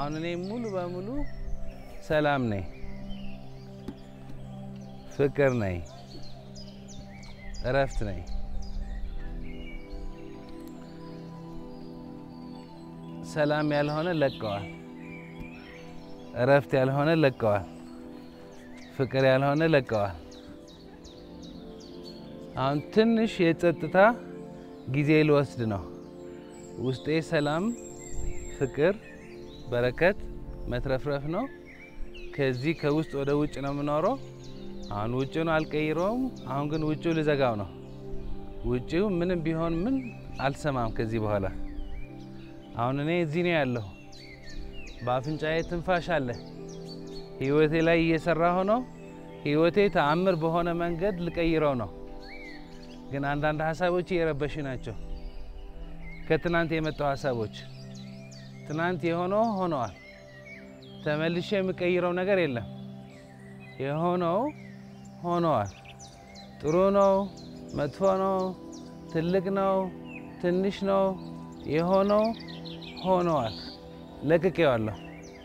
አሁን እኔ ሙሉ በሙሉ ሰላም ነኝ፣ ፍቅር ነኝ፣ እረፍት ነኝ። ሰላም ያልሆነ ለቀዋል፣ እረፍት ያልሆነ ለቀዋል፣ ፍቅር ያልሆነ ለቀዋል። አሁን ትንሽ የጸጥታ ጊዜ ልወስድ ነው። ውስጤ ሰላም፣ ፍቅር፣ በረከት፣ መትረፍረፍ ነው። ከዚህ ከውስጥ ወደ ውጭ ነው የምኖረው። አሁን ውጭውን አልቀይረውም። አሁን ግን ውጭው ልዘጋው ነው። ውጭው ምንም ቢሆን ምን አልሰማም ከዚህ በኋላ። አሁን እኔ እዚህ ነው ያለሁ። በአፍንጫዬ ትንፋሽ አለ። ህይወቴ ላይ እየሰራ ሆኖ ህይወቴ ተአምር በሆነ መንገድ ልቀይረው ነው። ግን አንዳንድ ሀሳቦች እየረበሽ ናቸው። ከትናንት የመጡ ሀሳቦች ትናንት የሆነው ሆነዋል። ተመልሼ የምቀይረው ነገር የለም። የሆነው ሆነዋል። ጥሩ ነው፣ መጥፎ ነው፣ ትልቅ ነው፣ ትንሽ ነው፣ የሆነው ሆነዋል። ለቅቄዋለሁ።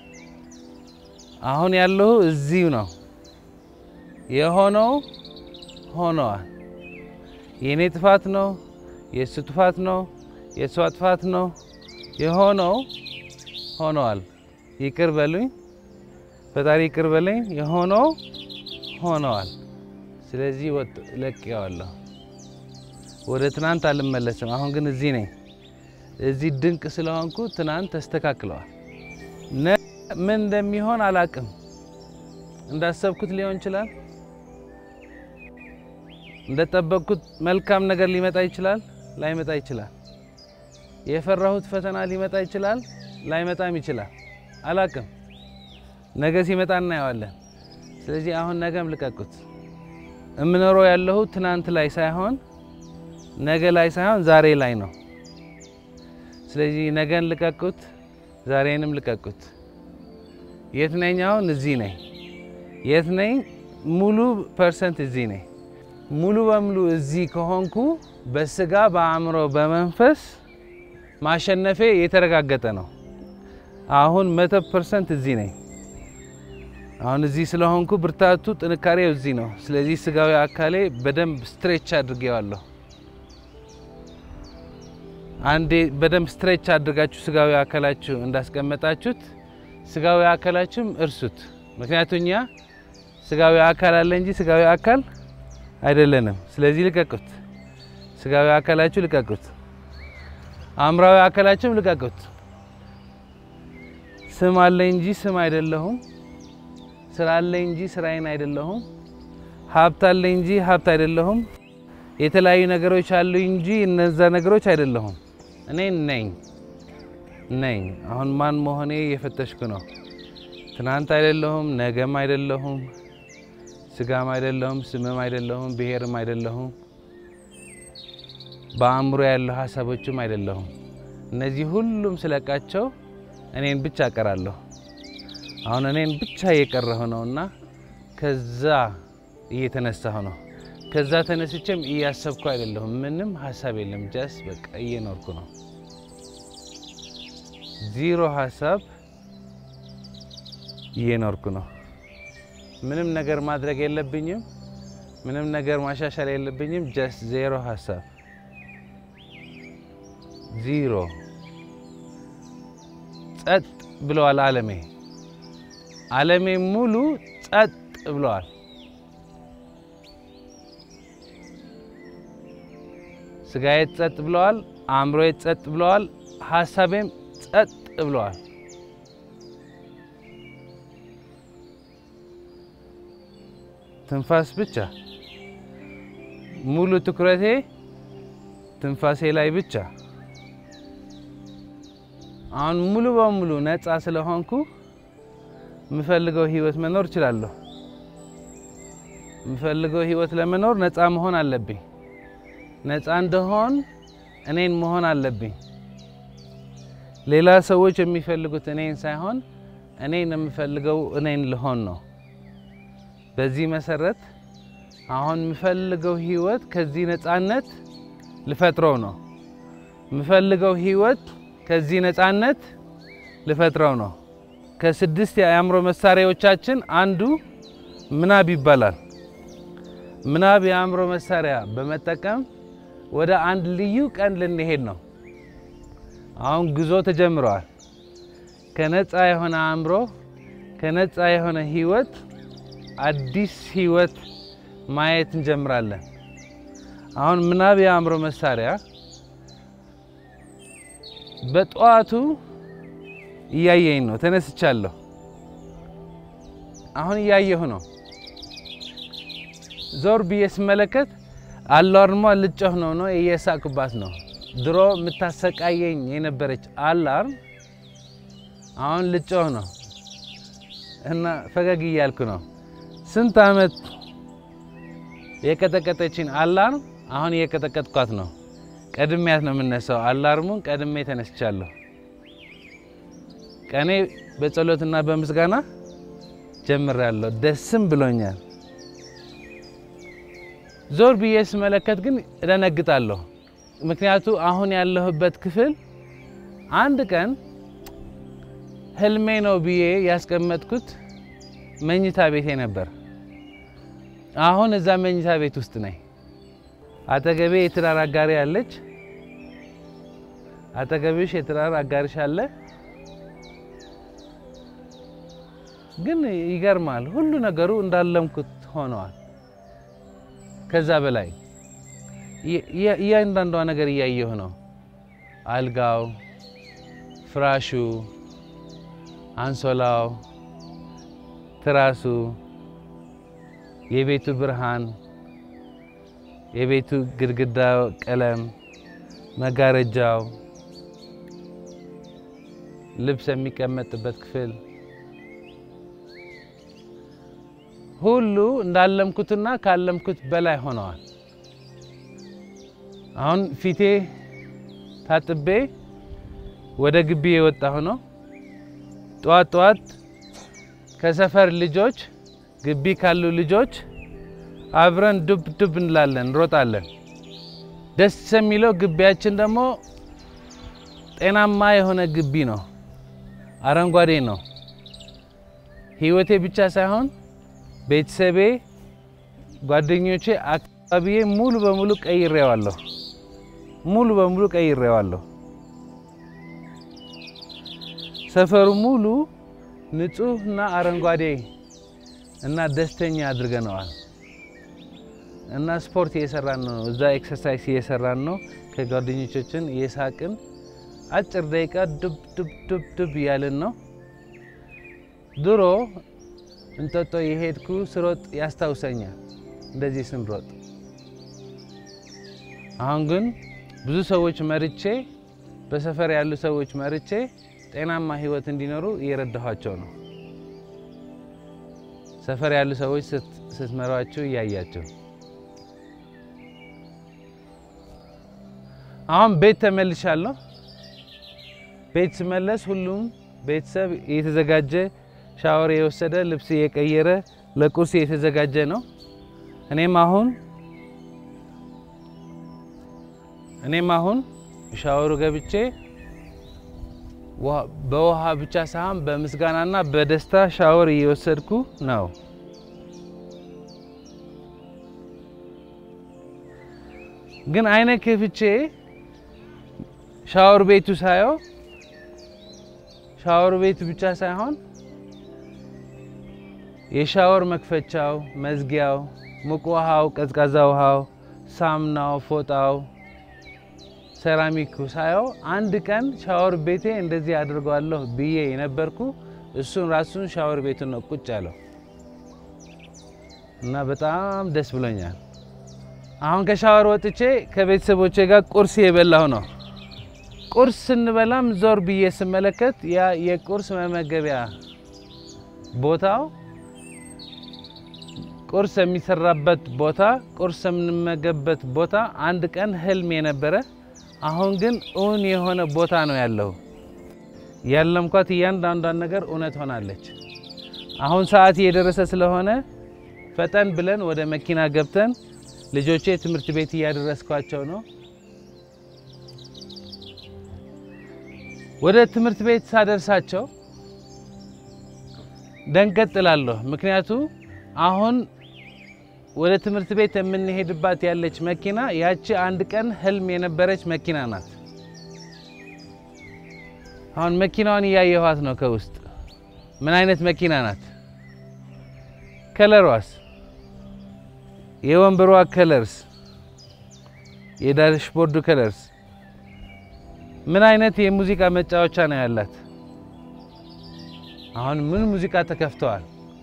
አሁን ያለሁ እዚሁ ነው። የሆነው ሆነዋል። የእኔ ጥፋት ነው፣ የእሱ ጥፋት ነው፣ የእሷ ጥፋት ነው። የሆነው ሆነዋል። ይቅር በሉኝ ፈጣሪ ይቅር በለኝ። የሆነው ሆነዋል። ስለዚህ ወጥ ለቅቄዋለሁ። ወደ ትናንት አልመለስም። አሁን ግን እዚህ ነኝ። እዚህ ድንቅ ስለሆንኩ ትናንት ተስተካክለዋል። ምን እንደሚሆን አላቅም። እንዳሰብኩት ሊሆን ይችላል። እንደጠበቅኩት መልካም ነገር ሊመጣ ይችላል፣ ላይመጣ ይችላል። የፈራሁት ፈተና ሊመጣ ይችላል፣ ላይመጣም ይችላል። አላቅም። ነገ ሲመጣ እናየዋለን። ስለዚህ አሁን ነገም ልቀቁት። እምኖረው ያለሁ ትናንት ላይ ሳይሆን ነገ ላይ ሳይሆን ዛሬ ላይ ነው። ስለዚህ ነገን ልቀቁት፣ ዛሬንም ልቀቁት። የት ነኝ? አሁን እዚህ ነኝ። የት ነኝ? ሙሉ ፐርሰንት እዚህ ነኝ። ሙሉ በሙሉ እዚህ ከሆንኩ በስጋ በአእምሮ፣ በመንፈስ ማሸነፌ የተረጋገጠ ነው። አሁን መቶ ፐርሰንት እዚህ ነኝ። አሁን እዚህ ስለሆንኩ ብርታቱ፣ ጥንካሬው እዚህ ነው። ስለዚህ ስጋዊ አካሌ በደንብ ስትሬች አድርጌዋለሁ። አንዴ በደንብ ስትሬች አድርጋችሁ ስጋዊ አካላችሁ እንዳስቀመጣችሁት ስጋዊ አካላችሁም እርሱት። ምክንያቱም እኛ ስጋዊ አካል አለ እንጂ ስጋዊ አካል አይደለንም። ስለዚህ ልቀቁት። ስጋዊ አካላችሁ ልቀቁት። አእምራዊ አካላችሁም ልቀቁት። ስም አለ እንጂ ስም አይደለሁም። ስራ አለ እንጂ ስራዬን አይደለሁም። ሀብት አለ እንጂ ሀብት አይደለሁም። የተለያዩ ነገሮች አሉ እንጂ እነዛ ነገሮች አይደለሁም። እኔ ነኝ ነኝ። አሁን ማን መሆኔ እየፈተሽኩ ነው። ትናንት አይደለሁም፣ ነገም አይደለሁም፣ ስጋም አይደለሁም፣ ስምም አይደለሁም፣ ብሔርም አይደለሁም፣ በአእምሮ ያለው ሀሳቦችም አይደለሁም። እነዚህ ሁሉም ስለቃቸው እኔን ብቻ እቀራለሁ። አሁን እኔን ብቻ እየቀረሁ ነውና ከዛ እየተነሳሁ ነው። ከዛ ተነስቼም እያሰብኩ አይደለሁም። ምንም ሀሳብ የለም። ጃስ በቃ እየኖርኩ ነው። ዚሮ ሀሳብ እየኖርኩ ነው። ምንም ነገር ማድረግ የለብኝም። ምንም ነገር ማሻሻል የለብኝም። ጀስት ዜሮ ሀሳብ ዚሮ። ጸጥ ብለዋል ዓለሜ ዓለሜ ሙሉ ጸጥ ብለዋል። ስጋዬ ጸጥ ብለዋል። አእምሮዬ ጸጥ ብለዋል። ሀሳቤም ጸጥ ብለዋል። ትንፋስ ብቻ ሙሉ ትኩረቴ ትንፋሴ ላይ ብቻ። አሁን ሙሉ በሙሉ ነፃ ስለሆንኩ የምፈልገው ህይወት መኖር እችላለሁ። የምፈልገው ህይወት ለመኖር ነፃ መሆን አለብኝ። ነፃ እንደሆን እኔን መሆን አለብኝ። ሌላ ሰዎች የሚፈልጉት እኔን ሳይሆን እኔን የምፈልገው እኔን ልሆን ነው። በዚህ መሰረት አሁን የምፈልገው ህይወት ከዚህ ነፃነት ልፈጥረው ነው። የምፈልገው ህይወት ከዚህ ነፃነት ልፈጥረው ነው። ከስድስት የአእምሮ መሳሪያዎቻችን አንዱ ምናብ ይባላል። ምናብ የአእምሮ መሳሪያ በመጠቀም ወደ አንድ ልዩ ቀን ልንሄድ ነው። አሁን ጉዞ ተጀምረዋል። ከነፃ የሆነ አእምሮ፣ ከነፃ የሆነ ህይወት፣ አዲስ ህይወት ማየት እንጀምራለን። አሁን ምናብ የአእምሮ መሳሪያ በጠዋቱ እያየኝ ነው። ተነስቻለሁ። አሁን እያየሁ ነው። ዞር ብዬ ስመለከት አላርሟ ልጮህ ነው ነው እየሳቅባት ነው። ድሮ የምታሰቃየኝ የነበረች አላርም አሁን ልጮህ ነው እና ፈገግ እያልኩ ነው። ስንት ዓመት የቀጠቀጠችን አላርም አሁን እየቀጠቀጥኳት ነው። ቀድሜያት ነው የምነሳው። አላርሙን ቀድሜ ተነስቻለሁ። ቀኔ በጸሎትና በምስጋና ጀምሬያለሁ። ደስም ብሎኛል። ዞር ብዬ ስመለከት ግን እደነግጣለሁ። ምክንያቱ አሁን ያለሁበት ክፍል አንድ ቀን ህልሜ ነው ብዬ ያስቀመጥኩት መኝታ ቤቴ ነበር። አሁን እዛ መኝታ ቤት ውስጥ ነኝ። አጠገቤ የትዳር አጋሪ አለች። አጠገብሽ የትዳር አጋሪሽ አለ። ግን ይገርማል፣ ሁሉ ነገሩ እንዳለምኩት ሆነዋል። ከዛ በላይ እያንዳንዷ ነገር እያየሁ ነው። አልጋው፣ ፍራሹ፣ አንሶላው፣ ትራሱ፣ የቤቱ ብርሃን፣ የቤቱ ግድግዳ ቀለም፣ መጋረጃው፣ ልብስ የሚቀመጥበት ክፍል ሁሉ እንዳለምኩትና ካለምኩት በላይ ሆነዋል። አሁን ፊቴ ታጥቤ ወደ ግቢ የወጣሁ ነው። ጠዋት ጠዋት ከሰፈር ልጆች ግቢ ካሉ ልጆች አብረን ዱብ ዱብ እንላለን፣ እንሮጣለን። ደስ የሚለው ግቢያችን ደግሞ ጤናማ የሆነ ግቢ ነው፣ አረንጓዴ ነው። ህይወቴ ብቻ ሳይሆን ቤተሰቤ፣ ጓደኞቼ፣ አካባቢዬ ሙሉ በሙሉ ቀይሬዋለሁ። ሙሉ በሙሉ ቀይሬዋለሁ። ሰፈሩ ሙሉ ንጹህ እና አረንጓዴ እና ደስተኛ አድርገነዋል። እና ስፖርት እየሰራን ነው። እዛ ኤክሰርሳይዝ እየሰራን ነው። ከጓደኞቻችን እየሳቅን አጭር ደቂቃ ዱብ ዱብ ዱብ ዱብ እያልን ነው። ድሮ እንጦጦ የሄድኩ ስሮጥ ያስታውሰኛል፣ እንደዚህ ስንሮጥ። አሁን ግን ብዙ ሰዎች መርቼ፣ በሰፈር ያሉ ሰዎች መርቼ ጤናማ ህይወት እንዲኖሩ እየረዳኋቸው ነው። ሰፈር ያሉ ሰዎች ስትመሯቸው እያያቸው። አሁን ቤት ተመልሻለሁ። ቤት ስመለስ ሁሉም ቤተሰብ እየተዘጋጀ ሻወር የወሰደ ልብስ እየቀየረ ለቁርስ እየተዘጋጀ ነው። እኔም አሁን እኔም አሁን ሻወሩ ገብቼ በውሃ ብቻ ሳይሆን በምስጋናና በደስታ ሻወር እየወሰድኩ ነው። ግን አይነ ከፍቼ ሻወር ቤቱ ሳየው ሻወር ቤቱ ብቻ ሳይሆን የሻወር መክፈቻው፣ መዝጊያው፣ ሙቅ ውሃው፣ ቀዝቃዛ ውሃው፣ ሳሙናው፣ ፎጣው፣ ሴራሚኩ ሳየው አንድ ቀን ሻወር ቤቴ እንደዚህ አድርገዋለሁ ብዬ የነበርኩ እሱን ራሱን ሻወር ቤቱን ነው ቁጭ ያለው እና በጣም ደስ ብሎኛል። አሁን ከሻወር ወጥቼ ከቤተሰቦቼ ጋር ቁርስ የበላሁ ነው። ቁርስ ስንበላም ዞር ብዬ ስመለከት ያ የቁርስ መመገቢያ ቦታው ቁርስ የሚሰራበት ቦታ ቁርስ የምንመገብበት ቦታ አንድ ቀን ህልም የነበረ አሁን ግን እውን የሆነ ቦታ ነው ያለው። ያለምኳት እያንዳንዷን ነገር እውነት ሆናለች። አሁን ሰዓት እየደረሰ ስለሆነ ፈጠን ብለን ወደ መኪና ገብተን ልጆቼ ትምህርት ቤት እያደረስኳቸው ነው። ወደ ትምህርት ቤት ሳደርሳቸው ደንገጥ እላለሁ። ምክንያቱ አሁን ወደ ትምህርት ቤት የምንሄድባት ያለች መኪና ያቺ አንድ ቀን ህልም የነበረች መኪና ናት። አሁን መኪናዋን እያየኋት ነው ከውስጥ ምን አይነት መኪና ናት? ከለሯስ፣ የወንበሯ ከለርስ፣ የዳሽቦርዱ ከለርስ ምን አይነት የሙዚቃ መጫወቻ ነው ያላት? አሁን ምን ሙዚቃ ተከፍተዋል?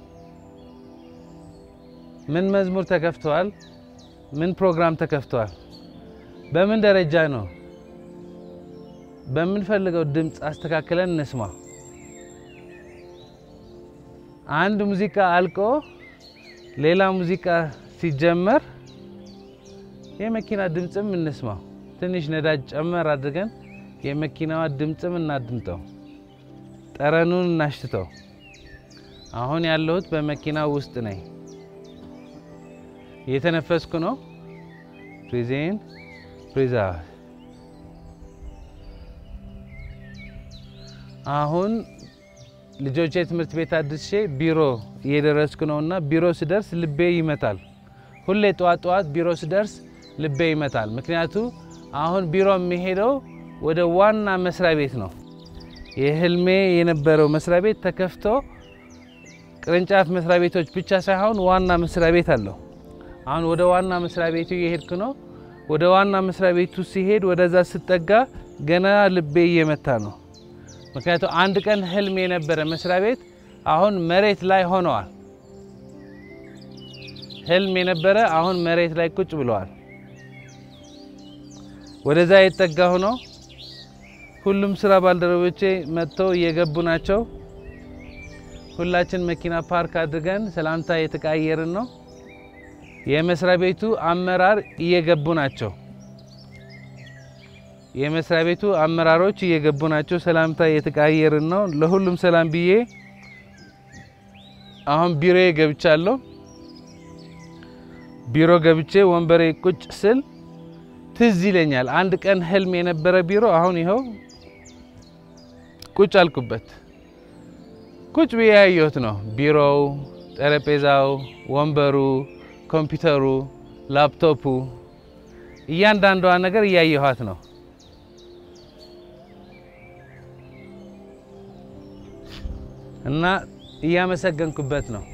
ምን መዝሙር ተከፍተዋል? ምን ፕሮግራም ተከፍተዋል? በምን ደረጃ ነው? በምንፈልገው ድምፅ አስተካክለን እንስማ። አንድ ሙዚቃ አልቆ ሌላ ሙዚቃ ሲጀመር የመኪና ድምፅም እንስማው። ትንሽ ነዳጅ ጨመር አድርገን የመኪናዋ ድምፅም እናድምጠው፣ ጠረኑን እናሽትተው። አሁን ያለሁት በመኪና ውስጥ ነኝ። እየተነፈስኩ ነው። ፍሪዜን ፍሪዛ አሁን ልጆቼ ትምህርት ቤት አድርሼ ቢሮ እየደረስኩ ነው እና ቢሮ ስደርስ ልቤ ይመታል። ሁሌ ጠዋት ጠዋት ቢሮ ስደርስ ልቤ ይመታል። ምክንያቱ አሁን ቢሮ የሚሄደው ወደ ዋና መስሪያ ቤት ነው። የህልሜ የነበረው መስሪያ ቤት ተከፍቶ ቅርንጫፍ መስሪያ ቤቶች ብቻ ሳይሆን ዋና መስሪያ ቤት አለው። አሁን ወደ ዋና መስሪያ ቤቱ እየሄድኩ ነው። ወደ ዋና መስሪያ ቤቱ ሲሄድ ወደዛ ስጠጋ ገና ልቤ እየመታ ነው። ምክንያቱም አንድ ቀን ህልም የነበረ መስሪያ ቤት አሁን መሬት ላይ ሆነዋል። ህልም የነበረ አሁን መሬት ላይ ቁጭ ብለዋል። ወደዛ የተጠጋ ሆኖ ሁሉም ስራ ባልደረቦቼ መጥተው እየገቡ ናቸው። ሁላችን መኪና ፓርክ አድርገን ሰላምታ የተቀያየርን ነው። የመስሪያ ቤቱ አመራር እየገቡ ናቸው። የመስሪያ ቤቱ አመራሮች እየገቡ ናቸው። ሰላምታ የተቀያየርን ነው። ለሁሉም ሰላም ብዬ አሁን ቢሮዬ ገብቻለሁ። ቢሮ ገብቼ ወንበሬ ቁጭ ስል ትዝ ይለኛል አንድ ቀን ህልም የነበረ ቢሮ አሁን ይኸው ቁጭ አልኩበት። ቁጭ ብዬ ያየሁት ነው። ቢሮው፣ ጠረጴዛው፣ ወንበሩ፣ ኮምፒውተሩ፣ ላፕቶፑ እያንዳንዷ ነገር እያየኋት ነው። እና እያመሰገንኩበት ነው።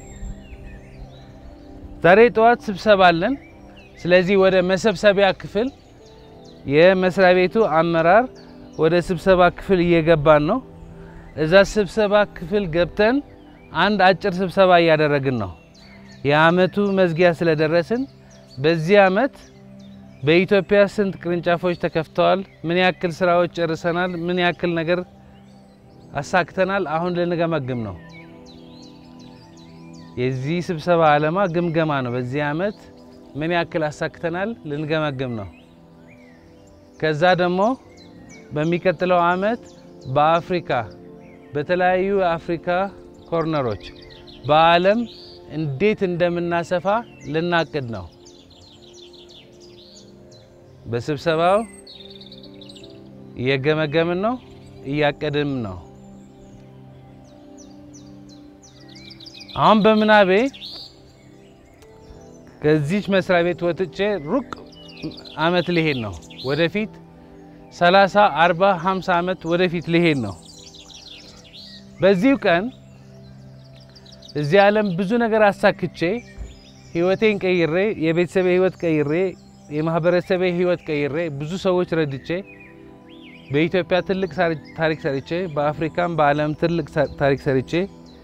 ዛሬ ጠዋት ስብሰባ አለን። ስለዚህ ወደ መሰብሰቢያ ክፍል የመስሪያ ቤቱ አመራር ወደ ስብሰባ ክፍል እየገባን ነው። እዛ ስብሰባ ክፍል ገብተን አንድ አጭር ስብሰባ እያደረግን ነው። የአመቱ መዝጊያ ስለደረስን በዚህ አመት በኢትዮጵያ ስንት ቅርንጫፎች ተከፍተዋል፣ ምን ያክል ስራዎች ጨርሰናል፣ ምን ያክል ነገር አሳክተናል፣ አሁን ልንገመግም ነው። የዚህ ስብሰባ ዓላማ ግምገማ ነው። በዚህ አመት ምን ያክል አሳክተናል ልንገመግም ነው። ከዛ ደግሞ በሚቀጥለው አመት በአፍሪካ በተለያዩ የአፍሪካ ኮርነሮች በዓለም እንዴት እንደምናሰፋ ልናቅድ ነው። በስብሰባው እየገመገምን ነው፣ እያቀድም ነው። አሁን በምናቤ ከዚች መስሪያ ቤት ወጥቼ ሩቅ አመት ሊሄድ ነው። ወደፊት 30፣ 40፣ 50 አመት ወደፊት ሊሄድ ነው። በዚሁ ቀን እዚህ ዓለም ብዙ ነገር አሳክቼ ህይወቴን ቀይሬ የቤተሰቤ ህይወት ቀይሬ የማህበረሰቤ ህይወት ቀይሬ ብዙ ሰዎች ረድቼ በኢትዮጵያ ትልቅ ታሪክ ሰርቼ በአፍሪካም በዓለም ትልቅ ታሪክ ሰርቼ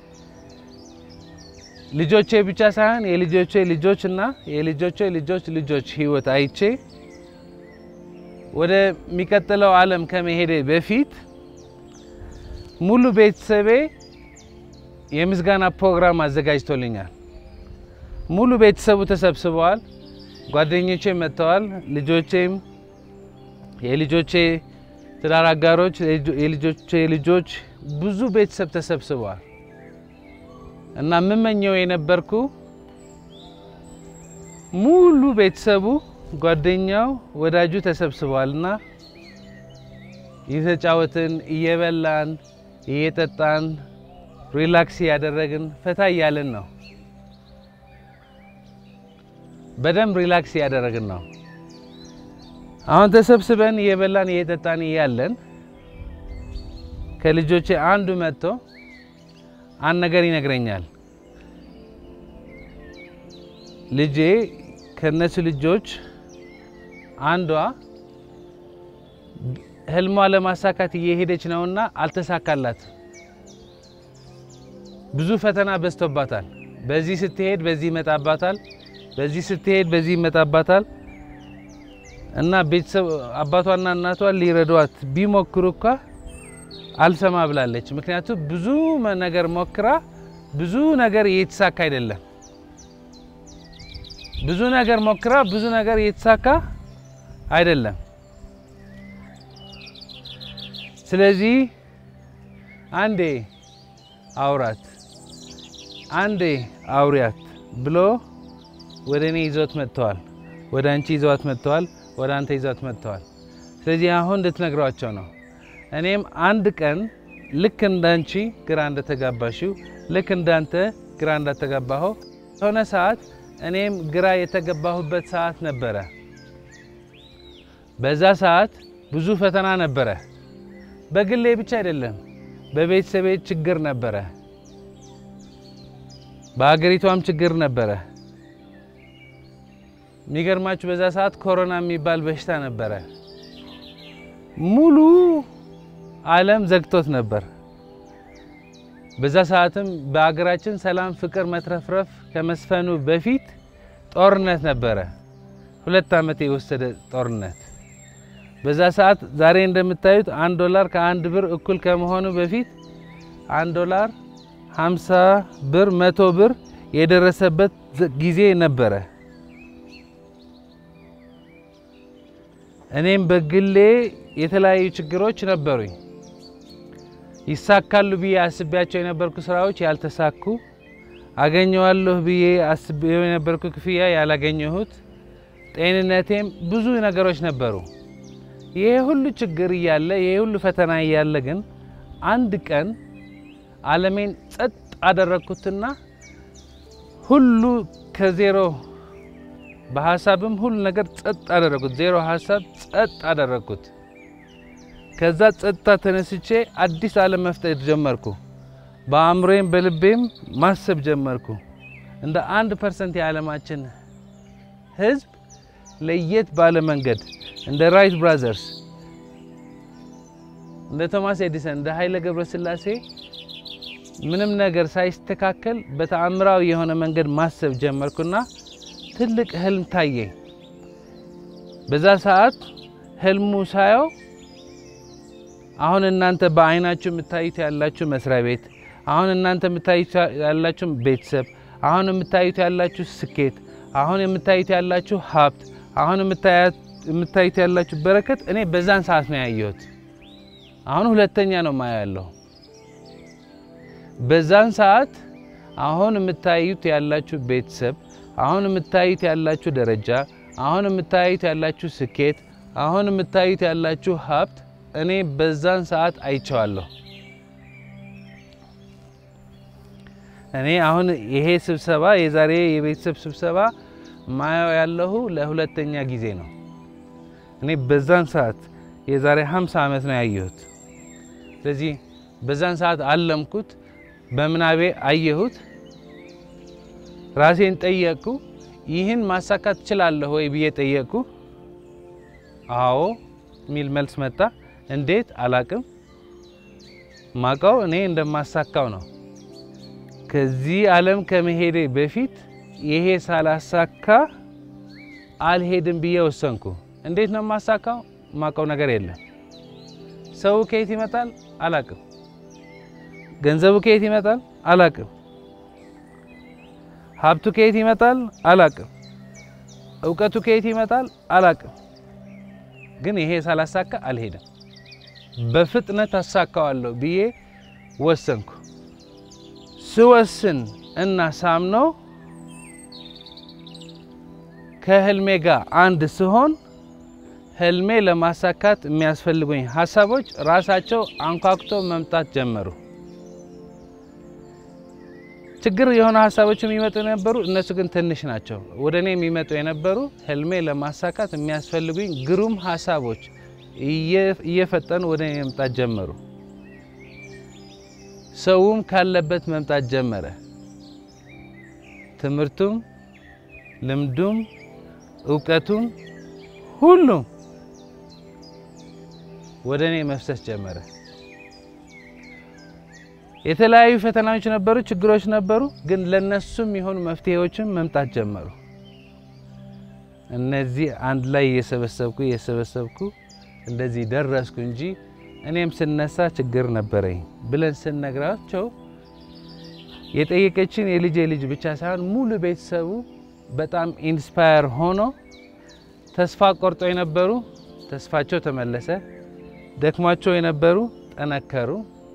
ልጆቼ ብቻ ሳይሆን የልጆቼ ልጆች እና የልጆቼ ልጆች ልጆች ህይወት አይቼ ወደሚቀጥለው ዓለም ከመሄዴ በፊት ሙሉ ቤተሰቤ የምስጋና ፕሮግራም አዘጋጅቶልኛል። ሙሉ ቤተሰቡ ተሰብስበዋል። ጓደኞቼ መጥተዋል። ልጆቼም የልጆቼ ትዳር አጋሮች፣ የልጆቼ ልጆች ብዙ ቤተሰብ ተሰብስበዋል እና የምመኘው የነበርኩ ሙሉ ቤተሰቡ ጓደኛው፣ ወዳጁ ተሰብስበዋል እና እየተጫወትን እየበላን እየጠጣን ሪላክስ እያደረግን ፈታ እያልን ነው። በደንብ ሪላክስ እያደረግን ነው። አሁን ተሰብስበን እየበላን እየጠጣን እያለን ከልጆቼ አንዱ መጥቶ አንድ ነገር ይነግረኛል። ልጄ ከነሱ ልጆች አንዷ ህልሟ ለማሳካት እየሄደች ነውና አልተሳካላት። ብዙ ፈተና በዝቶባታል። በዚህ ስትሄድ በዚህ ይመጣባታል፣ በዚህ ስትሄድ በዚህ ይመጣባታል እና ቤተሰብ አባቷና እናቷ ሊረዷት ቢሞክሩ እኳ አልሰማ ብላለች። ምክንያቱም ብዙ ነገር ሞክራ ብዙ ነገር እየተሳካ አይደለም። ብዙ ነገር ሞክራ ብዙ ነገር እየተሳካ አይደለም። ስለዚህ አንዴ አውራት አንዴ አውሪያት ብሎ ወደ እኔ ይዞት መጥተዋል። ወደ አንቺ ይዘዋት መጥተዋል። ወደ አንተ ይዘዋት መጥተዋል። ስለዚህ አሁን እንድትነግሯቸው ነው። እኔም አንድ ቀን ልክ እንዳንቺ ግራ እንደተጋባሽው ልክ እንዳንተ ግራ እንዳተጋባኸው የሆነ ሰዓት እኔም ግራ የተገባሁበት ሰዓት ነበረ። በዛ ሰዓት ብዙ ፈተና ነበረ። በግሌ ብቻ አይደለም፣ በቤተሰቤ ችግር ነበረ፣ በሀገሪቷም ችግር ነበረ። የሚገርማችሁ በዛ ሰዓት ኮሮና የሚባል በሽታ ነበረ። ሙሉ ዓለም ዘግቶት ነበር። በዛ ሰዓትም በሀገራችን ሰላም፣ ፍቅር፣ መትረፍረፍ ከመስፈኑ በፊት ጦርነት ነበረ። ሁለት ዓመት የወሰደ ጦርነት። በዛ ሰዓት ዛሬ እንደምታዩት አንድ ዶላር ከአንድ ብር እኩል ከመሆኑ በፊት አንድ ዶላር 50 ብር፣ መቶ ብር የደረሰበት ጊዜ ነበረ። እኔም በግሌ የተለያዩ ችግሮች ነበሩኝ። ይሳካሉ ብዬ አስቤያቸው የነበርኩ ስራዎች ያልተሳኩ፣ አገኘዋለሁ ብዬ አስቤው የነበርኩ ክፍያ ያላገኘሁት፣ ጤንነቴም ብዙ ነገሮች ነበሩ። ይሄ ሁሉ ችግር እያለ ይሄ ሁሉ ፈተና እያለ ግን አንድ ቀን ዓለሜን ጸጥ አደረግኩትና ሁሉ ከዜሮ በሀሳብም ሁሉ ነገር ጸጥ አደረግኩት። ዜሮ ሀሳብ ጸጥ አደረግኩት። ከዛ ጸጥታ ተነስቼ አዲስ ዓለም መፍጠር ጀመርኩ። በአእምሮዬም በልቤም ማሰብ ጀመርኩ። እንደ አንድ ፐርሰንት የዓለማችን ሕዝብ ለየት ባለ መንገድ እንደ ራይት ብራዘርስ፣ እንደ ቶማስ ኤዲሰን፣ እንደ ኃይለ ገብረስላሴ ምንም ነገር ሳይስተካከል በተአምራዊ የሆነ መንገድ ማሰብ ጀመርኩና ትልቅ ህልም ታየኝ። በዛ ሰዓት ህልሙ ሳየው አሁን እናንተ በአይናችሁ የምታዩት ያላችሁ መስሪያ ቤት፣ አሁን እናንተ የምታዩት ያላችሁ ቤተሰብ፣ አሁን የምታዩት ያላችሁ ስኬት፣ አሁን የምታዩት ያላችሁ ሀብት፣ አሁን የምታዩት ያላችሁ በረከት እኔ በዛን ሰዓት ነው ያየሁት። አሁን ሁለተኛ ነው ማየው ያለሁ። በዛን ሰዓት አሁን የምታዩት ያላችሁ ቤተሰብ አሁን የምታዩት ያላችሁ ደረጃ፣ አሁን የምታዩት ያላችሁ ስኬት፣ አሁን የምታዩት ያላችሁ ሀብት እኔ በዛን ሰዓት አይቼዋለሁ። እኔ አሁን ይሄ ስብሰባ የዛሬ የቤተሰብ ስብሰባ ማየው ያለሁ ለሁለተኛ ጊዜ ነው። እኔ በዛን ሰዓት የዛሬ 50 ዓመት ነው ያየሁት። ስለዚህ በዛን ሰዓት አለምኩት፣ በምናቤ አየሁት። ራሴን ጠየቅኩ። ይህን ማሳካት ትችላለህ ወይ ብዬ ጠየቅኩ። አዎ የሚል መልስ መጣ። እንዴት አላቅም። ማቀው እኔ እንደማሳካው ነው። ከዚህ ዓለም ከመሄዴ በፊት ይሄ ሳላሳካ አልሄድም ብዬ ወሰንኩ። እንዴት ነው የማሳካው? ማቀው ነገር የለም። ሰው ከየት ይመጣል? አላቅም። ገንዘቡ ከየት ይመጣል? አላቅም። ሀብቱ ከየት ይመጣል? አላቅም። እውቀቱ ከየት ይመጣል? አላቅም። ግን ይሄ ሳላሳካ አልሄድም። በፍጥነት አሳካዋለሁ ብዬ ወሰንኩ። ስወስን እና ሳምነው ከህልሜ ጋር አንድ ስሆን ህልሜ ለማሳካት የሚያስፈልጉኝ ሀሳቦች ራሳቸው አንኳኩቶ መምጣት ጀመሩ። ችግር የሆነ ሀሳቦች የሚመጡ የነበሩ እነሱ ግን ትንሽ ናቸው። ወደ እኔ የሚመጡ የነበሩ ህልሜ ለማሳካት የሚያስፈልጉኝ ግሩም ሀሳቦች እየፈጠኑ ወደ እኔ መምጣት ጀመሩ። ሰውም ካለበት መምጣት ጀመረ። ትምህርቱም፣ ልምዱም፣ እውቀቱም ሁሉም ወደ እኔ መፍሰስ ጀመረ። የተለያዩ ፈተናዎች ነበሩ፣ ችግሮች ነበሩ። ግን ለነሱም የሆኑ መፍትሄዎችም መምጣት ጀመሩ። እነዚህ አንድ ላይ እየሰበሰብኩ እየሰበሰብኩ እንደዚህ ደረስኩ እንጂ እኔም ስነሳ ችግር ነበረኝ ብለን ስነግራቸው የጠየቀችን የልጄ ልጅ ብቻ ሳይሆን ሙሉ ቤተሰቡ በጣም ኢንስፓየር ሆኖ ተስፋ ቆርጦ የነበሩ ተስፋቸው ተመለሰ። ደክሟቸው የነበሩ ጠነከሩ።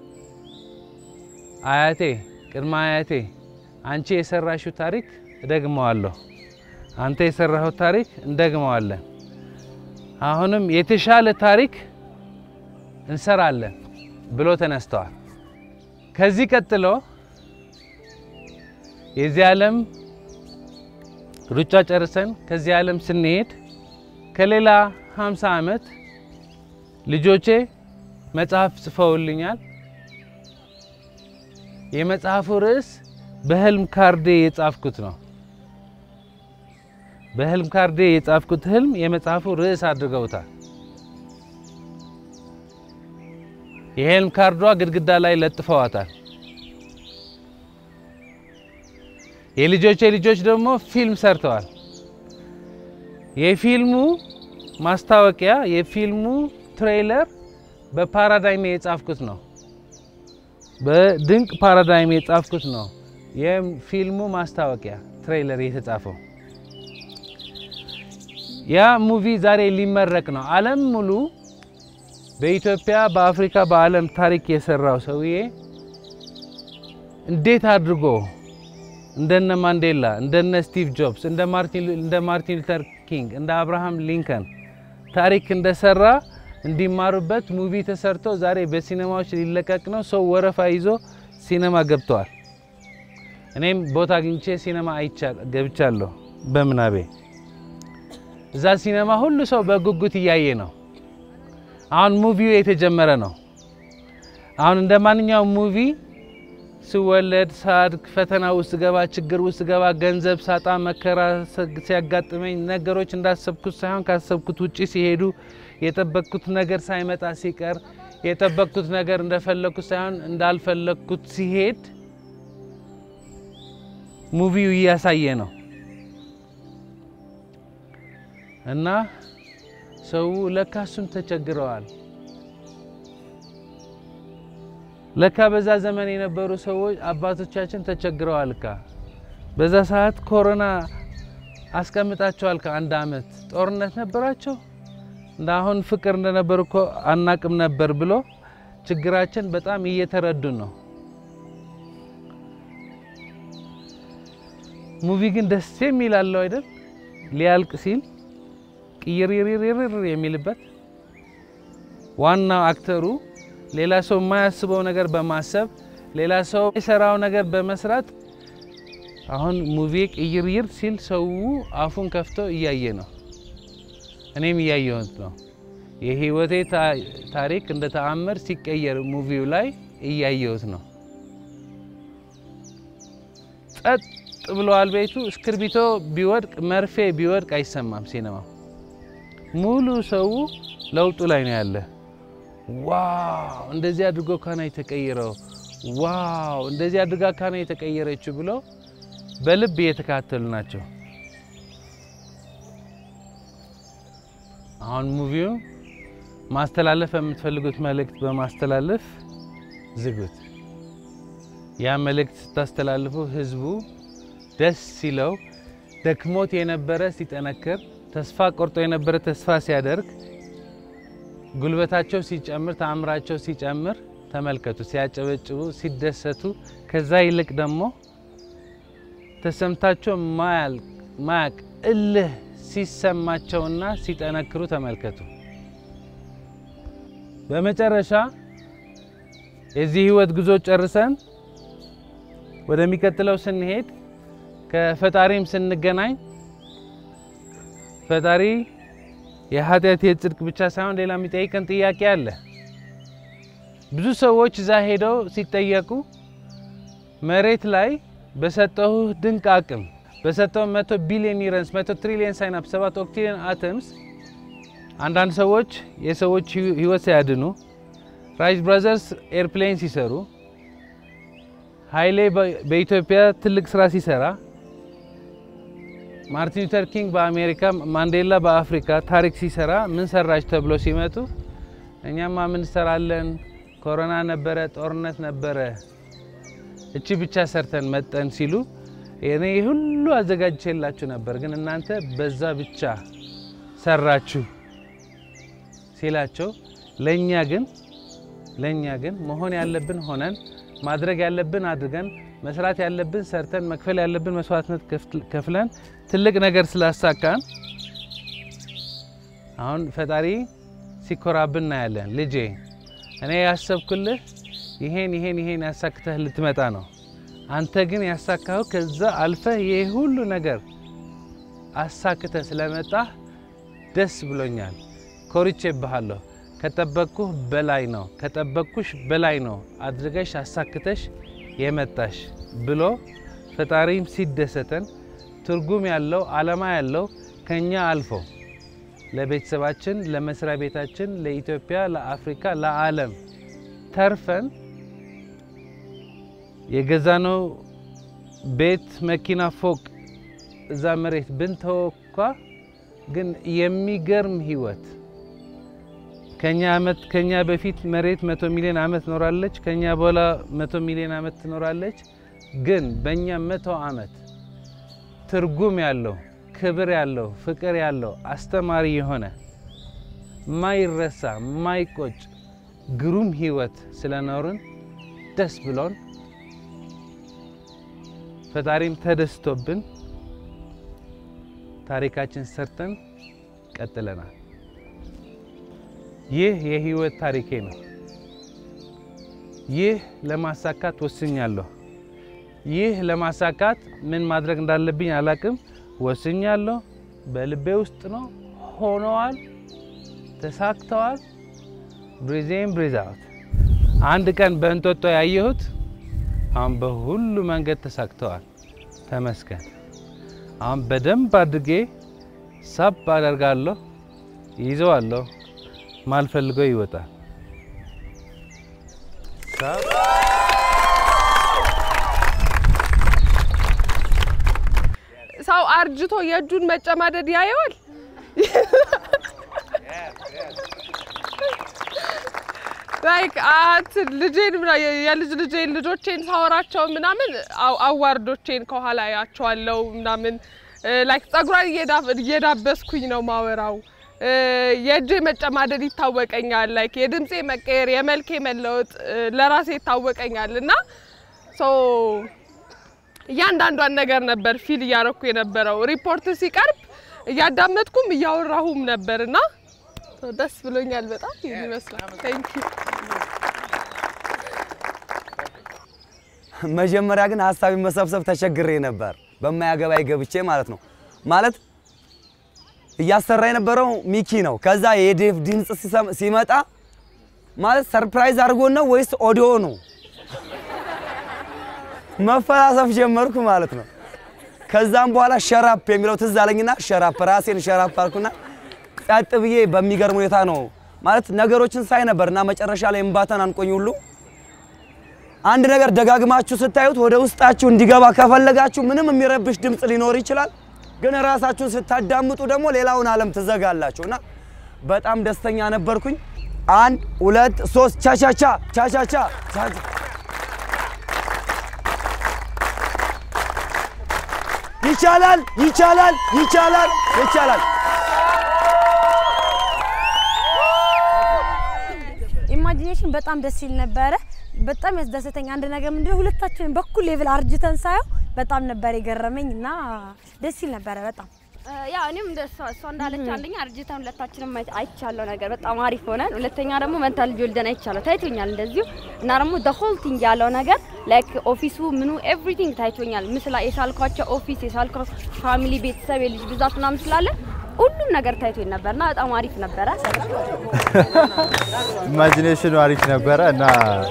አያቴ ቅድመ አያቴ አንቺ የሰራሽው ታሪክ እደግመዋለሁ፣ አንተ የሰራኸው ታሪክ እንደግመዋለን። አሁንም የተሻለ ታሪክ እንሰራለን ብሎ ተነስተዋል። ከዚህ ቀጥሎ የዚህ ዓለም ሩጫ ጨርሰን ከዚህ ዓለም ስንሄድ ከሌላ 50 ዓመት ልጆቼ መጽሐፍ ጽፈውልኛል። የመጽሐፉ ርዕስ በህልም ካርዴ የጻፍኩት ነው። በህልም ካርዴ የጻፍኩት ህልም የመጽሐፉ ርዕስ አድርገውታል። የህልም ካርዷ ግድግዳ ላይ ለጥፈዋታል። የልጆቼ ልጆች ደግሞ ፊልም ሰርተዋል። የፊልሙ ማስታወቂያ የፊልሙ ትሬይለር በፓራዳይም የጻፍኩት ነው። በድንቅ ፓራዳይም የጻፍኩት ነው። የፊልሙ ማስታወቂያ ትሬይለር የተጻፈው ያ ሙቪ ዛሬ ሊመረቅ ነው። ዓለም ሙሉ በኢትዮጵያ፣ በአፍሪካ፣ በዓለም ታሪክ የሰራው ሰውዬ እንዴት አድርጎ እንደነ ማንዴላ፣ እንደነ ስቲቭ ጆብስ፣ እንደ ማርቲን ሉተር ኪንግ፣ እንደ አብርሃም ሊንከን ታሪክ እንደሰራ እንዲማሩበት ሙቪ ተሰርቶ ዛሬ በሲኔማዎች ሊለቀቅ ነው። ሰው ወረፋ ይዞ ሲኔማ ገብተዋል። እኔም ቦታ አግኝቼ ሲኔማ ገብቻለሁ በምናቤ። እዛ ሲኔማ ሁሉ ሰው በጉጉት እያየ ነው። አሁን ሙቪው የተጀመረ ነው። አሁን እንደ ማንኛውም ሙቪ ስወለድ፣ ሳድግ፣ ፈተና ውስጥ ገባ፣ ችግር ውስጥ ገባ፣ ገንዘብ ሳጣ፣ መከራ ሲያጋጥመኝ ነገሮች እንዳሰብኩት ሳይሆን ካሰብኩት ውጪ ሲሄዱ የጠበቅኩት ነገር ሳይመጣ ሲቀር የጠበቅኩት ነገር እንደፈለግኩት ሳይሆን እንዳልፈለግኩት ሲሄድ ሙቪው እያሳየ ነው እና ሰው ለካ እሱም ተቸግረዋል። ለካ በዛ ዘመን የነበሩ ሰዎች አባቶቻችን ተቸግረዋል። ካ በዛ ሰዓት ኮሮና አስቀምጣቸዋል። ከአንድ አመት ጦርነት ነበራቸው። እንደ አሁን ፍቅር እንደነበር እኮ አናቅም ነበር ብሎ ችግራችን በጣም እየተረዱን ነው። ሙቪ ግን ደስ የሚል አለው አይደል? ሊያልቅ ሲል ቅይርይርይር የሚልበት ዋናው አክተሩ ሌላ ሰው የማያስበው ነገር በማሰብ ሌላ ሰው የሰራው ነገር በመስራት አሁን ሙቪ ቅይርይር ሲል ሰው አፉን ከፍቶ እያየ ነው። እኔም እያየሁት ነው። የህይወቴ ታሪክ እንደ ተአምር ሲቀየር ሙቪው ላይ እያየሁት ነው። ጸጥ ብለዋል ቤቱ። እስክርቢቶ ቢወድቅ መርፌ ቢወድቅ አይሰማም። ሲኔማው ሙሉ ሰው ለውጡ ላይ ነው ያለ። ዋው እንደዚህ አድርጎ ካና የተቀየረው፣ ዋው እንደዚህ አድርጋ ካና የተቀየረችው ብለው በልብ እየተካተሉ ናቸው። አሁን ሙቪው ማስተላለፍ የምትፈልጉት መልእክት በማስተላለፍ ዝጉት። ያ መልእክት ስታስተላልፉ ህዝቡ ደስ ሲለው፣ ደክሞት የነበረ ሲጠነክር፣ ተስፋ ቆርጦ የነበረ ተስፋ ሲያደርግ፣ ጉልበታቸው ሲጨምር፣ ተአምራቸው ሲጨምር ተመልከቱ። ሲያጨበጭቡ፣ ሲደሰቱ፣ ከዛ ይልቅ ደግሞ ተሰምታቸው ማያቅ እልህ ሲሰማቸውና ሲጠነክሩ ተመልከቱ። በመጨረሻ የዚህ ህይወት ጉዞ ጨርሰን ወደሚቀጥለው ስንሄድ ከፈጣሪም ስንገናኝ ፈጣሪ የኃጢአት የጽድቅ ብቻ ሳይሆን ሌላ የሚጠይቀን ጥያቄ አለ። ብዙ ሰዎች እዛ ሄደው ሲጠየቁ መሬት ላይ በሰጠው ድንቅ አቅም በሰጠው መቶ ቢሊዮን ኒውረንስ መቶ ትሪሊየን ሳይናፕ ሰባት ኦክትሪሊየን አተምስ አንዳንድ ሰዎች የሰዎች ህይወት ሲያድኑ ራይት ብራዘርስ ኤርፕሌን ሲሰሩ ኃይሌ በኢትዮጵያ ትልቅ ስራ ሲሰራ ማርቲን ሉተር ኪንግ በአሜሪካ ማንዴላ በአፍሪካ ታሪክ ሲሰራ ምን ሰራች ተብሎ ሲመጡ እኛማ ምን እንሰራለን፣ ኮሮና ነበረ፣ ጦርነት ነበረ፣ እቺ ብቻ ሰርተን መጠን ሲሉ እኔ ሁሉ አዘጋጅቼላችሁ ነበር፣ ግን እናንተ በዛ ብቻ ሰራችሁ ሲላቸው ለእኛ ግን ለእኛ ግን መሆን ያለብን ሆነን ማድረግ ያለብን አድርገን መስራት ያለብን ሰርተን መክፈል ያለብን መስዋዕትነት ከፍለን ትልቅ ነገር ስላሳካን አሁን ፈጣሪ ሲኮራብን እናያለን። ልጄ እኔ ያሰብኩልህ ይሄን ይሄን ይሄን ያሳክተህ ልትመጣ ነው። አንተ ግን ያሳካኸው ከዛ አልፈህ ይህ ሁሉ ነገር አሳክተህ ስለመጣህ ደስ ብሎኛል። ኮርቼብሃለሁ። ከጠበቅኩህ በላይ ነው፣ ከጠበቅኩሽ በላይ ነው አድርገሽ አሳክተሽ የመጣሽ ብሎ ፈጣሪም ሲደሰተን ትርጉም ያለው ዓላማ ያለው ከኛ አልፎ ለቤተሰባችን፣ ለመስሪያ ቤታችን፣ ለኢትዮጵያ፣ ለአፍሪካ፣ ለዓለም ተርፈን የገዛነው ቤት፣ መኪና፣ ፎቅ እዛ መሬት ብንተወኳ ግን የሚገርም ህይወት ከኛ አመት ከኛ በፊት መሬት መቶ ሚሊዮን አመት ኖራለች። ከኛ በኋላ መቶ ሚሊዮን አመት ትኖራለች። ግን በእኛ መቶ አመት ትርጉም ያለው ክብር ያለው ፍቅር ያለው አስተማሪ የሆነ ማይረሳ ማይቆጭ ግሩም ህይወት ስለኖርን ደስ ብሎን ፈጣሪም ተደስቶብን ታሪካችን ሰርተን ቀጥለናል። ይህ የህይወት ታሪኬ ነው። ይህ ለማሳካት ወስኛለሁ። ይህ ለማሳካት ምን ማድረግ እንዳለብኝ አላቅም። ወስኛለሁ። በልቤ ውስጥ ነው። ሆነዋል፣ ተሳክተዋል። ብሪዜን ብሪዝ አውት አንድ ቀን በእንጦጦ ያየሁት አሁን በሁሉ መንገድ ተሳክተዋል። ተመስገን። አሁን በደንብ አድርጌ ሳብ አደርጋለሁ፣ ይዘዋለሁ ማልፈልገው ይወጣል። ሰው አርጅቶ የእጁን መጨማደድ ያየዋል። ላይክ አት ልጄን ምና የልጅ ልጄን ልጆቼን ሳወራቸው ምናምን አዋርዶቼን ከኋላ ያቸዋለው ምናምን ላይክ ጸጉሯን እየዳበስኩኝ ነው ማወራው። የእጄ መጨማደድ ይታወቀኛል። ላይክ የድምፄ መቀየር፣ የመልኬ መለወጥ ለራሴ ይታወቀኛል እና እያንዳንዷን ነገር ነበር ፊል እያረኩ የነበረው። ሪፖርት ሲቀርብ እያዳመጥኩም እያወራሁም ነበር እና ደስ ብሎኛል በጣም ይህን ይመስላል። ቴንክ ዩ። መጀመሪያ ግን ሀሳቢ መሰብሰብ ተቸግሬ ነበር፣ በማያገባይ ገብቼ ማለት ነው። ማለት እያሰራ የነበረው ሚኪ ነው። ከዛ የዴቭ ድምፅ ሲመጣ ማለት ሰርፕራይዝ አድርጎን ነው ወይስ ኦዲዮ ነው? መፈላሰፍ ጀመርኩ ማለት ነው። ከዛም በኋላ ሸራፕ የሚለው ትዝ አለኝና ሸራፕ ራሴን ሸራፕ አልኩና ጸጥ ብዬ በሚገርም ሁኔታ ነው ማለት ነገሮችን ሳይ ነበር እና መጨረሻ ላይ እምባታን አንቆኝ ሁሉ አንድ ነገር ደጋግማችሁ ስታዩት ወደ ውስጣችሁ እንዲገባ ከፈለጋችሁ ምንም የሚረብሽ ድምፅ ሊኖር ይችላል፣ ግን ራሳችሁን ስታዳምጡ ደግሞ ሌላውን ዓለም ትዘጋላችሁ እና በጣም ደስተኛ ነበርኩኝ። አንድ ሁለት ሶስት ቻቻቻ ቻቻቻ ቻቻ ይቻላል ይቻላል ይቻላል ይቻላል። ኢማጂኔሽን በጣም ደስ ይል ነበረ። በጣም ያስደሰተኝ አንድ ነገር ምንድነው ሁለታችንን በኩል ሌቭል አርጅተን ሳየው በጣም ነበር የገረመኝ እና ደስ ይል ነበረ በጣም ያ እኔም እንደ እሷ እሷ እንዳለች አንደኛ አርጅተን ሁለታችንም አይ- አይቻለው ነገር በጣም አሪፍ ሆነን፣ ሁለተኛ ደግሞ መንታ ልጅ ወልደን አይቻለው ታይቶኛል እንደዚሁ እና ደግሞ the whole thing ያለው ነገር ላይክ ኦፊሱ ምኑ ኤቭሪቲንግ ታይቶኛል። ምስላ የሳልኳቸው ኦፊስ የሳልኳቸው ፋሚሊ ቤተሰብ የልጅ ብዛት ምናምን ስላለ ሁሉም ነገር ታይቶኝ ነበርና በጣም አሪፍ ነበረ። ኢማጂኔሽኑ አሪፍ ነበረ እና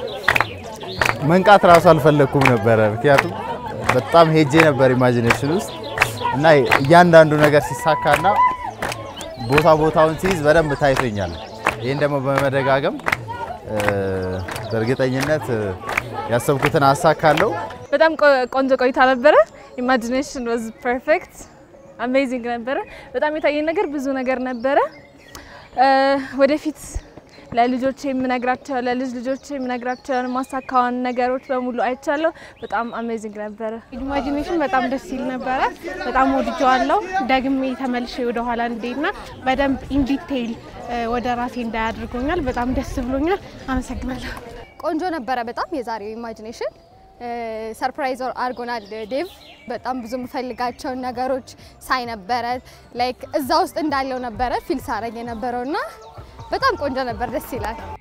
መንቃት ራሱ አልፈለግኩም ነበረ። ምክንያቱም በጣም ሄጄ ነበር ኢማጂኔሽን ውስጥ እና እያንዳንዱ ነገር ሲሳካና ቦታ ቦታውን ሲይዝ በደንብ ታይቶኛል። ይህን ደግሞ በመደጋገም እ፣ በእርግጠኝነት እ፣ ያሰብኩትን አሳካለሁ። በጣም ቆ- ቆንጆ ቆይታ ነበረ። ኢማጂኔሽን ዋዝ ፐርፌክት አሜዚንግ ነበረ። በጣም የታየኝ ነገር ብዙ ነገር ነበረ። እ፣ ወደፊት ለልጆች የምነግራቸው ለልጅ ልጆች የምነግራቸውን ማሳካዋን ነገሮች በሙሉ አይቻለሁ። በጣም አሜዚንግ ነበረ። ኢማጂኔሽን በጣም ደስ ይል ነበረ። በጣም ወድጀዋለሁ። ደግሜ ተመልሼ ወደ ኋላ እንዴና በደንብ ኢንዲቴይል ወደ ራሴ እንዳያደርጎኛል። በጣም ደስ ብሎኛል። አመሰግናለሁ። ቆንጆ ነበረ በጣም የዛሬው ኢማጂኔሽን ሰርፕራይዝ አድርጎናል ዴቭ በጣም ብዙ የምፈልጋቸውን ነገሮች ሳይ ነበረ ላይክ እዛ ውስጥ እንዳለው ነበረ ፊል ሳረግ የነበረው እና በጣም ቆንጆ ነበር ደስ ይላል